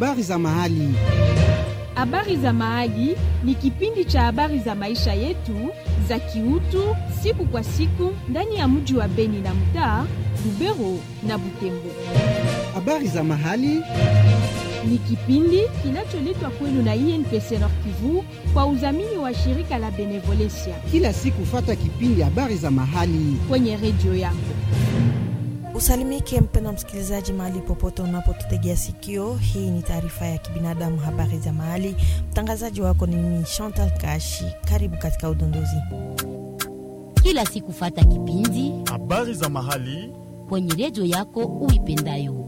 habari za mahali. Habari za Mahali ni kipindi cha habari za maisha yetu za kiutu siku kwa siku ndani ya mji wa Beni na mtaa Lubero na Butembo. Habari za mahali Ni kipindi kinacholetwa kwenu na INPC Nord Kivu kwa udhamini wa shirika la Benevolencia kila siku, fata kipindi habari za mahali. kwenye redio yako. Usalimike mpendwa msikilizaji, mahali popote unapotutegea sikio. Hii ni taarifa ya kibinadamu, habari za mahali. Mtangazaji wako ni mimi Chantal Kashi. Karibu katika udondozi. kila siku fata kipindi habari za mahali kwenye redio yako uipendayo.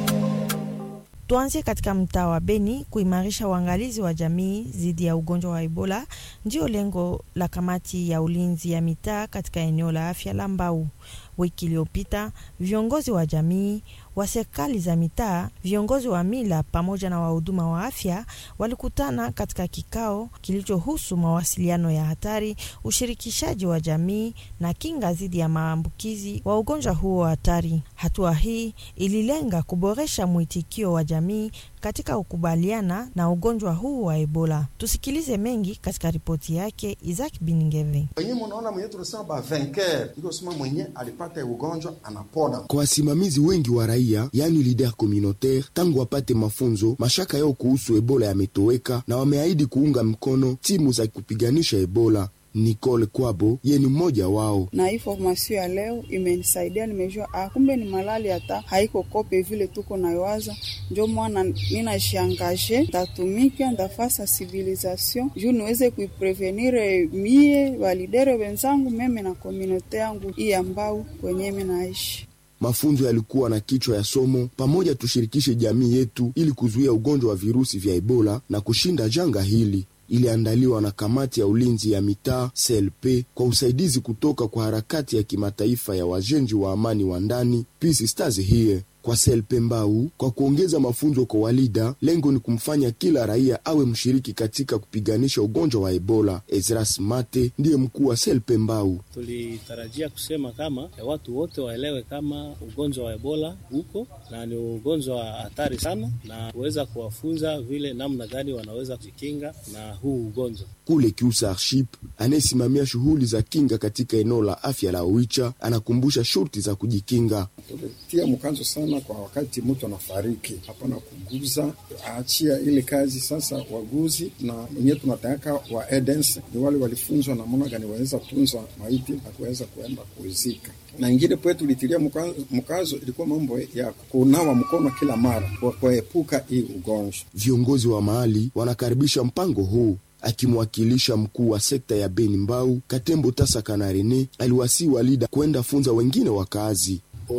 Tuanzie katika mtaa wa Beni. Kuimarisha uangalizi wa jamii dhidi ya ugonjwa wa Ebola ndio lengo la kamati ya ulinzi ya mitaa katika eneo la afya la Mbau. Wiki iliyopita viongozi wa jamii wa serikali za mitaa, viongozi wa mila pamoja na wahuduma wa afya walikutana katika kikao kilichohusu mawasiliano ya hatari, ushirikishaji wa jamii na kinga dhidi ya maambukizi wa ugonjwa huo hatari. Hatua hii ililenga kuboresha mwitikio wa jamii katika kukubaliana na ugonjwa huu wa Ebola. Tusikilize mengi katika ripoti yake Isaac Biningeve. wenye munaona mwenye tunasema ba vainqueur iko sema mwenye alipata ugonjwa anapona. kwa wasimamizi wengi wa raia yani lider communautaire, tangu wapate mafunzo, mashaka yao kuhusu ebola yametoweka na wameahidi kuunga mkono timu za kupiganisha ebola. Nicole Kwabo ye ni mmoja wao. na hii formasio ya leo imenisaidia, nimejua ah, kumbe ni malali hata haiko kope vile tuko nayowaza. Njo mwana ninashiangaje, ntatumika ndafasa civilisation juu niweze kuiprevenire mie validere wenzangu meme na komunote yangu hii ambao kwenye mi naishi. Mafunzo yalikuwa na kichwa ya somo pamoja, tushirikishe jamii yetu ili kuzuia ugonjwa wa virusi vya ebola na kushinda janga hili. Iliandaliwa na kamati ya ulinzi ya mitaa CLP kwa usaidizi kutoka kwa harakati ya kimataifa ya wajenzi wa amani wa ndani Peace Stars here kwa CLP Mbau kwa kuongeza mafunzo kwa walida. Lengo ni kumfanya kila raia awe mshiriki katika kupiganisha ugonjwa wa Ebola. Ezras Mate ndiye mkuu wa CLP Mbau. Tulitarajia kusema kama ya watu wote waelewe kama ugonjwa wa Ebola uko na ni ugonjwa wa hatari sana, na kuweza kuwafunza vile namna gani wanaweza kujikinga na huu ugonjwa. Kule Kiusa Arship anayesimamia shughuli za kinga katika eneo la afya la Oicha anakumbusha shurti za kujikinga. tulitia mkazo sana kwa wakati mtu anafariki, hapana kuguza, aachia ile kazi sasa. Waguzi na wenyewe tunataka wa edens ni wale walifunzwa namna gani waweza tunza maiti na kuweza kuenda kuizika na ingine pwe tulitilia mkazo, mkazo ilikuwa mambo ya kunawa mkono kila mara kwa kuepuka hii ugonjwa. Viongozi wa mahali wanakaribisha mpango huu. Akimwakilisha mkuu wa sekta ya Beni Mbau, Katembo Tasa Kanarene aliwasii walida kwenda funza wengine wakaazi.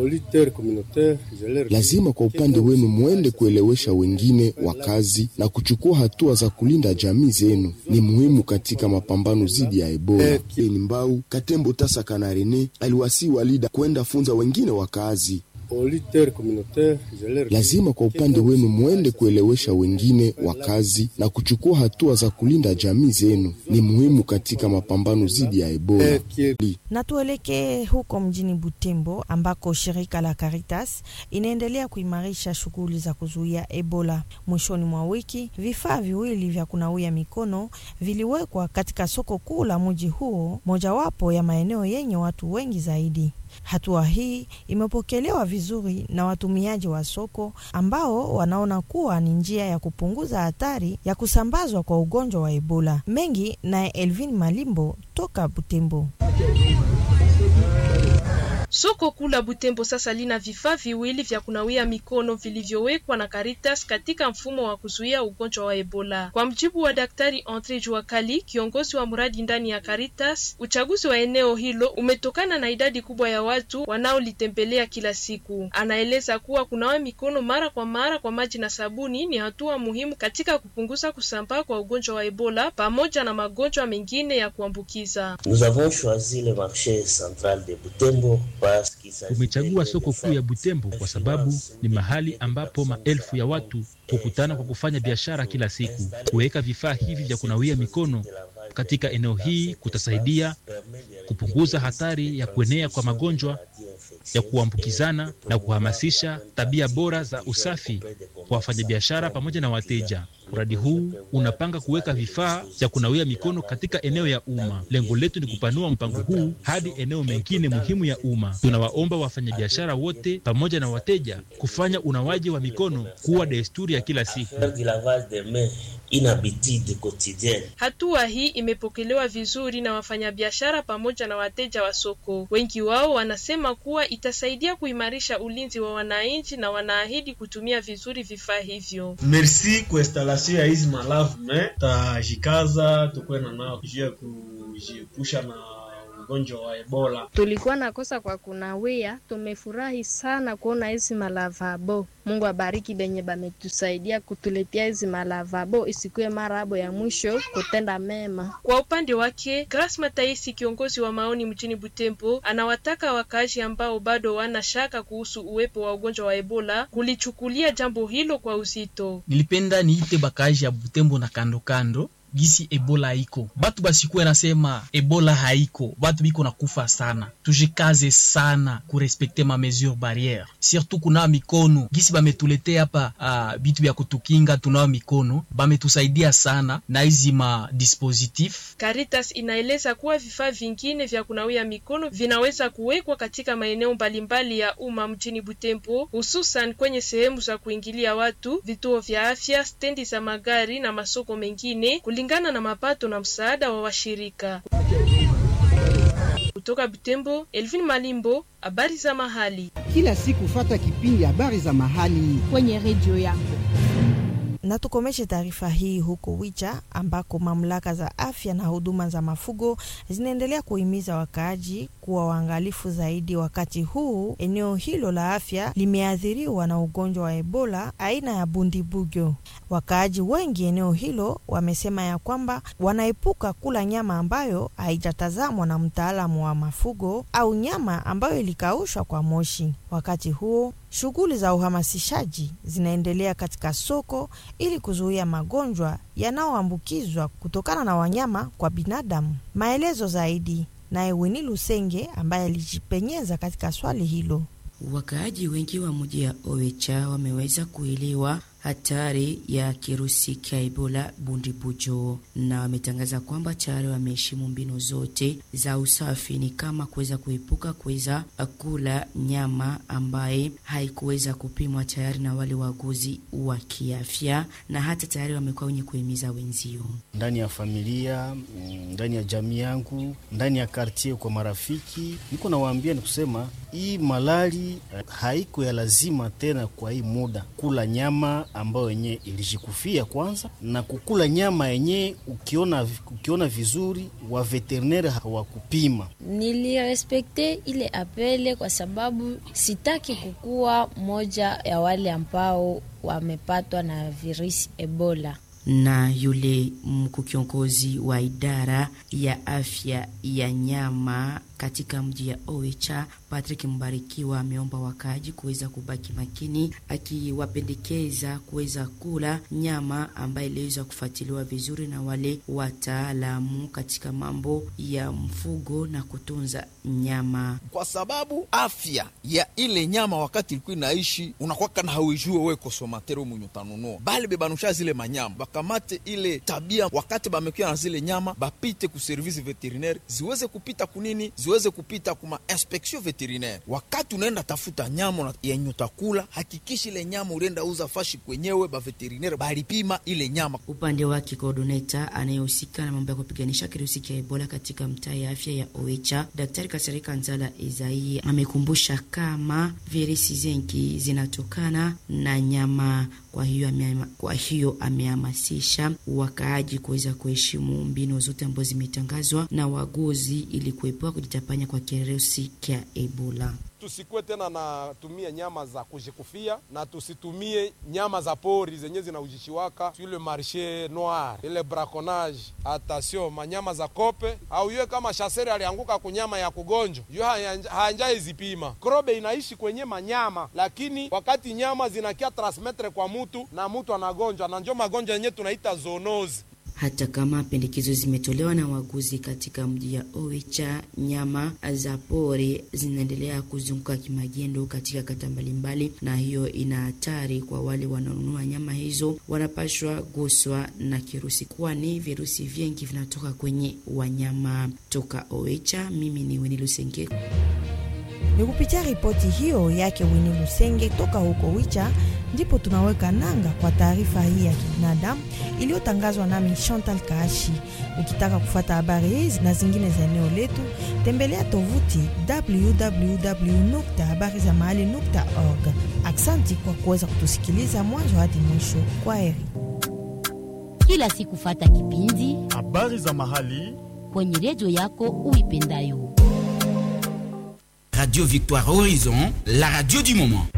Lazima kwa upande wenu mwende kuelewesha wengine wakazi na kuchukua hatua za kulinda jamii zenu, ni muhimu katika mapambano dhidi ya Ebola. Beni Mbau, Katembo Tasa Kanarene aliwasii walida kwenda funza wengine wakaazi. Lazima kwa upande wenu mwende kuelewesha wengine wakazi na kuchukua hatua za kulinda jamii zenu, ni muhimu katika mapambano dhidi ya Ebola. Na tuelekee huko mjini Butembo ambako shirika la Caritas inaendelea kuimarisha shughuli za kuzuia Ebola. Mwishoni mwa wiki, vifaa viwili vya kunawia mikono viliwekwa katika soko kuu la mji huo, mojawapo ya maeneo yenye watu wengi zaidi. Hatua hii imepokelewa vizuri na watumiaji wa soko ambao wanaona kuwa ni njia ya kupunguza hatari ya kusambazwa kwa ugonjwa wa Ebola. Mengi naye Elvin Malimbo toka Butembo. Soko kuu la Butembo sasa lina vifaa viwili vya kunawia mikono vilivyowekwa na Caritas katika mfumo wa kuzuia ugonjwa wa Ebola. Kwa mjibu wa Daktari Andre Juakali, kiongozi wa mradi ndani ya Caritas, uchaguzi wa eneo hilo umetokana na idadi kubwa ya watu wanaolitembelea kila siku. Anaeleza kuwa kunawa mikono mara kwa mara kwa maji na sabuni ni hatua muhimu katika kupunguza kusambaa kwa ugonjwa wa Ebola pamoja na magonjwa mengine ya kuambukiza. Nous avons choisi le marché central de Butembo Tumechagua soko kuu ya Butembo kwa sababu ni mahali ambapo maelfu ya watu hukutana kwa kufanya biashara kila siku. Kuweka vifaa hivi vya kunawia mikono katika eneo hii kutasaidia kupunguza hatari ya kuenea kwa magonjwa ya kuambukizana na kuhamasisha tabia bora za usafi kwa wafanyabiashara pamoja na wateja. Mradi huu unapanga kuweka vifaa vya kunawia mikono katika eneo ya umma. Lengo letu ni kupanua mpango huu hadi eneo mengine muhimu ya umma. Tunawaomba wafanyabiashara wote pamoja na wateja kufanya unawaji wa mikono kuwa desturi ya kila siku. Hatua hii imepokelewa vizuri na wafanyabiashara pamoja na wateja wa soko. Wengi wao wanasema kuwa itasaidia kuimarisha ulinzi wa wananchi na wanaahidi kutumia vizuri vifaa hivyo. Merci kwa installation ya hizi malavu me tajikaza tukuwe na nao juu ya kujiepusha na ugonjwa wa Ebola. Tulikuwa na kosa kwa kunawia, tumefurahi sana kuona hizi malavabo. Mungu abariki benye bametusaidia kutuletea hizi malavabo, isikuwe mara abo ya mwisho kutenda mema. Kwa upande wake, Grace Mataisi, kiongozi wa maoni mjini Butembo, anawataka wakaaji ambao bado wana shaka kuhusu uwepo wa ugonjwa wa Ebola kulichukulia jambo hilo kwa uzito. Nilipenda niite bakaaji ya Butembo na kando kando gisi ebola haiko, batu basikuwe nasema ebola haiko, batu biko na kufa sana. Tujikaze sana kurespekte ma mesure barriere, surtout kunawa mikono gisi bametuletea hapa uh, bitu vya kutukinga, tunawa mikono bametusaidia sana na hizi ma dispositif. Caritas inaeleza kuwa vifaa vingine vya kunawia mikono vinaweza kuwekwa katika maeneo mbalimbali ya umma mjini Butembo, hususan kwenye sehemu za kuingilia watu, vituo vya afya, stendi za magari na masoko mengine kulingana na mapato na msaada wa washirika. Kutoka Butembo, Elvin Malimbo, habari za mahali. Kila siku fata kipindi habari za mahali kwenye redio yako. Na tukomeshe taarifa hii huko Wicha ambako mamlaka za afya na huduma za mafugo zinaendelea kuhimiza wakaaji kuwa waangalifu zaidi, wakati huu eneo hilo la afya limeathiriwa na ugonjwa wa Ebola aina ya bundibugyo. Wakaaji wengi eneo hilo wamesema ya kwamba wanaepuka kula nyama ambayo haijatazamwa na mtaalamu wa mafugo au nyama ambayo ilikaushwa kwa moshi. Wakati huo shughuli za uhamasishaji zinaendelea katika soko ili kuzuia magonjwa yanayoambukizwa kutokana na wanyama kwa binadamu. Maelezo zaidi naye Wini Lusenge ambaye alijipenyeza katika swali hilo. Wakaaji wengi wa mji ya Owecha wameweza kuelewa hatari ya kirusi cha Ebola bundibujo, na wametangaza kwamba tayari wameheshimu mbinu zote za usafi, ni kama kuweza kuepuka kuweza kula nyama ambaye haikuweza kupimwa tayari na wale waguzi wa kiafya, na hata tayari wamekuwa wenye kuhimiza wenzio ndani ya familia, ndani ya jamii yangu, ndani ya kartier, kwa marafiki, niko nawaambia ni kusema hii malali haiko ya lazima tena kwa hii muda kula nyama ambayo yenye ilijikufia kwanza, na kukula nyama yenye ukiona, ukiona vizuri wa veterineri hawakupima. Nilirespekte ile apele kwa sababu sitaki kukuwa moja ya wale ambao wamepatwa na virusi Ebola na yule mkuu kiongozi wa idara ya afya ya nyama katika mji ya Oicha Patrick Mbarikiwa ameomba wakaaji kuweza kubaki makini, akiwapendekeza kuweza kula nyama ambayo iliweza kufuatiliwa vizuri na wale wataalamu katika mambo ya mfugo na kutunza nyama, kwa sababu afya ya ile nyama wakati ilikuwa inaishi unakwaka na hauijue we kosomatero mwenye utanunua, bali bebanusha zile manyama bakamate ile tabia, wakati bamekuya na zile nyama bapite ku service veterinaire ziweze kupita kunini ziweze kupita kuma inspection veterinaire. Wakati unaenda tafuta nyama yenye utakula, hakikishi ile nyama ulienda uza fashi kwenyewe, ba veterinaire balipima ile nyama. Upande wake coordinator anayehusika na mambo ya kupiganisha kirusi cha Ebola katika mtaa ya afya ya Oicha, Daktari Kasarika Nzala Izai amekumbusha kama virusi zengi zinatokana na nyama. Kwa hiyo ameama, kwa hiyo amehamasisha wakaaji kuweza kuheshimu mbinu zote ambazo zimetangazwa na waguzi ili kuepuka kujitapanya kwa kirusi cha Ebola. Tusikuwe tena natumia nyama za kujikufia na tusitumie nyama za pori zenye zinaujishiwaka ile marshe noir ile braconnage. Attention, manyama za kope au yue kama shaseri alianguka kunyama ya kugonjwa yu haanjai zipima. Krobe inaishi kwenye manyama, lakini wakati nyama zinakia transmetre kwa mutu na mutu anagonjwa, na njo magonjwa yenye tunaita zoonozi hata kama pendekezo zimetolewa na waguzi katika mji ya Oicha. Nyama za pori zinaendelea kuzunguka kimagendo katika kata mbalimbali, na hiyo ina hatari kwa wale wanaonunua nyama hizo, wanapashwa guswa na kirusi, kwani virusi vingi vinatoka kwenye wanyama. Toka Oicha, mimi ni Wini Lusenge. Ni kupitia ripoti hiyo yake Wini Lusenge toka huko Wicha ndipo tunaweka nanga kwa taarifa hii ya kibinadamu iliyotangazwa nami Chantal Kaashi. Ukitaka kufuata habari hizi na zingine za eneo letu, tembelea tovuti www.habarizamahali.org. Aksanti kwa kuweza kutusikiliza mwanzo hadi mwisho. Kwa heri. Kila siku fata kipindi habari za mahali kwenye redio yako uipendayo. Radio Victoire Horizon, la radio du moment.